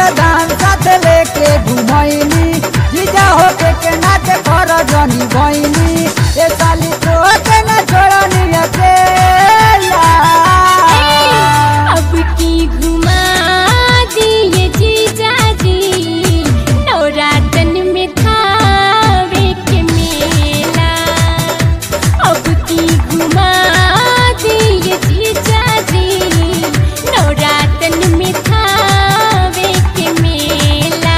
धान साथ लेके घुमैनी जीजा होके के नाच कर जनी बहिनी ए साली तो के न छोड़नी अकेला अब की घुमा दिए जीजा जी नवरातन में थावे के मेला अब की घुमा दिए जीजा जी नवरातन में थावे के मेला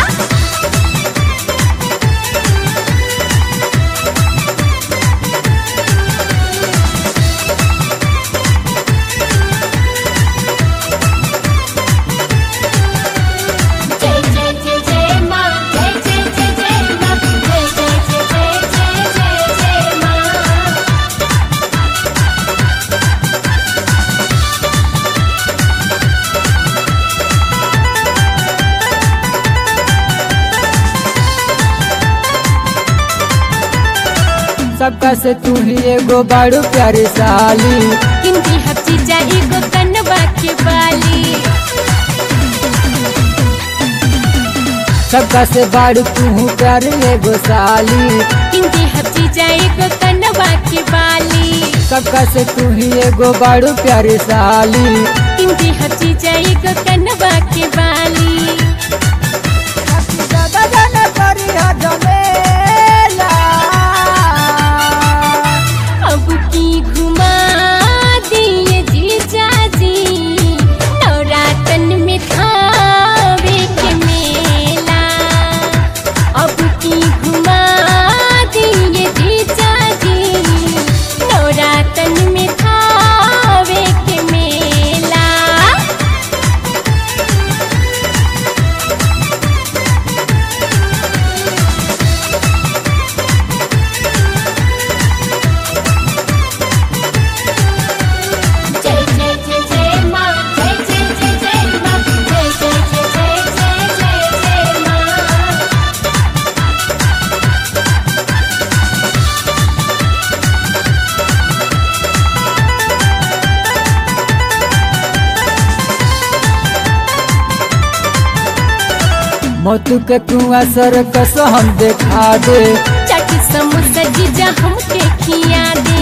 जय जय जय जय माँ जय जय जय जय माँ जय जय जय जय जय जय जय माँ सबका से तू ही एगो बड़ू प्यारी साली किंती हची जाई गो कनवा के बाली सबका से बड़ू तू प्यारी एगो साली किंती हची जाई गो कनवा के बाली सबका से तू ही एगो बड़ू प्यारी साली किंती हची जाई गो कनवा के बाली अब की घुमा दिए जीजा जी नवरातन में थावे के मेला अब की घुमा दिए जीजा जी नवरातन में थावे के मेला जय जय जय जय माँ जय जय जय जय माँ जय जय जय जय जय जय जय माँ मोतू के तू असर कस हम देखा दे चट समोसा जीजा हमके खिया दे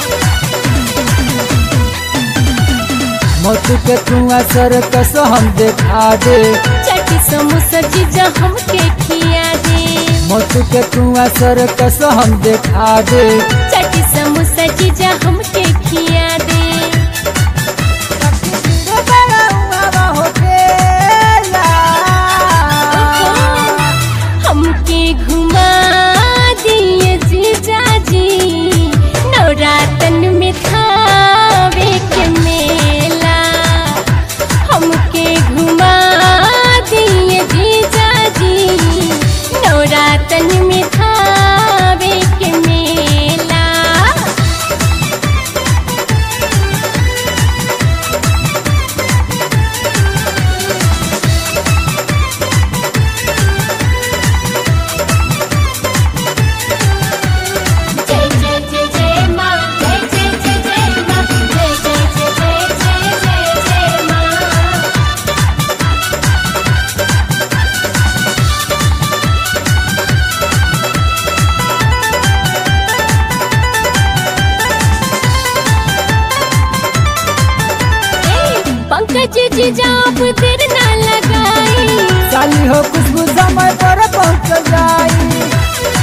मोतू के तू असर कस हम देखा दे चट समोसा जीजा हमके खिया दे मोतू के तू असर कस हम देखा दे चट समोसा जीजा हमके खिया दे हमके घुमा दिए जीजा जी नवरातन में थावे के मेला हमके घुमा दिए जीजा जी नवरातन में थावे के मेला जय जय जय जय माँ जय जय जय जय माँ जय जय जय जय जय जय जय माँ पंकज जी जाप देर ना लगाई साली हो खुशबू समय पर पहुँच जाई